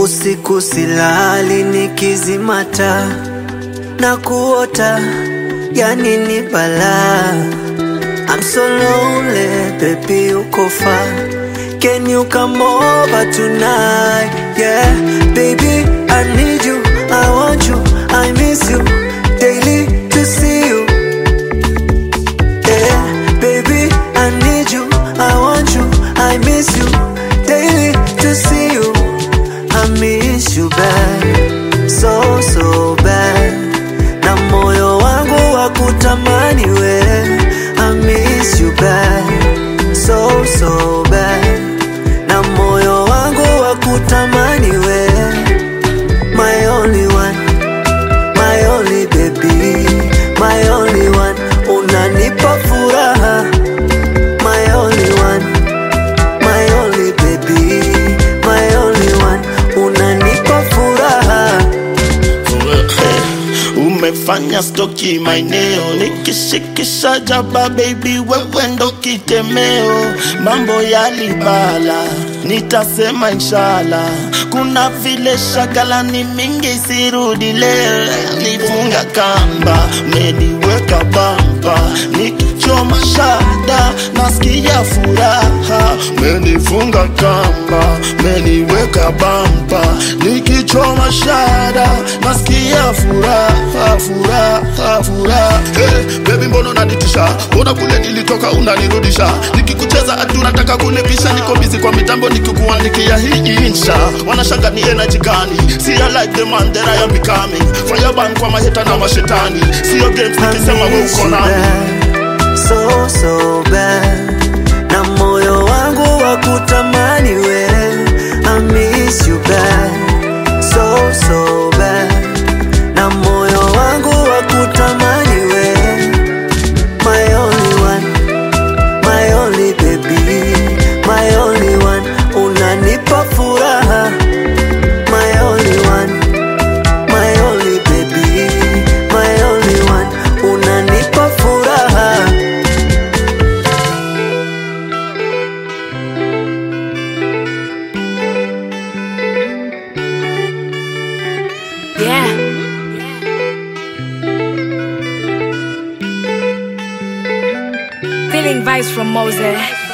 Usiku silali nikizimata na kuota, yani ni balaa. I'm so lonely, baby, uko far. Can you come over tonight? Yeah, baby, I need you, I want you, I miss you daily to see you. Yeah, baby, I need you, I want you, I miss you daily to see you. I miss you bad, so so bad, na moyo wangu wa kutamani we. I miss you bad, so so bad, na moyo wangu wa kutamani we. My only one, my only baby, my only one, unanipa furaha. My only one, my only baby, my only one, unanipa furaha. umefanya stoki maeneo nikishikisha jaba baby wewe ndo kitemeo mambo yalibala nitasema inshallah kuna vile shagala ni mingi sirudi leo nifunga kamba meniweka bamba nikichoma shada nasikia furaha menifunga kamba meniweka bamba nikichoma shada nasikia furaha furaha furaha hey, baby mbona unanitisha mbona kule nilitoka unanirudisha nikikucheza ati unataka kunipisha niko bizi kwa mitambo nikikuandikia hii insha wanashanga ni energy gani see I like the man that I am becoming fireban kwa maheta na mashetani sio games nikisema we miss uko you nami bad, so so bad, na moyo wangu wa kutamani we. I miss you bad, so so bad, na moyo wangu wa kutamani we. My only one, my only baby, my only one, unanipa furaha. My only one, my only baby, my only one, unanipa furaha. Yeah. Feeling vibes from Moses.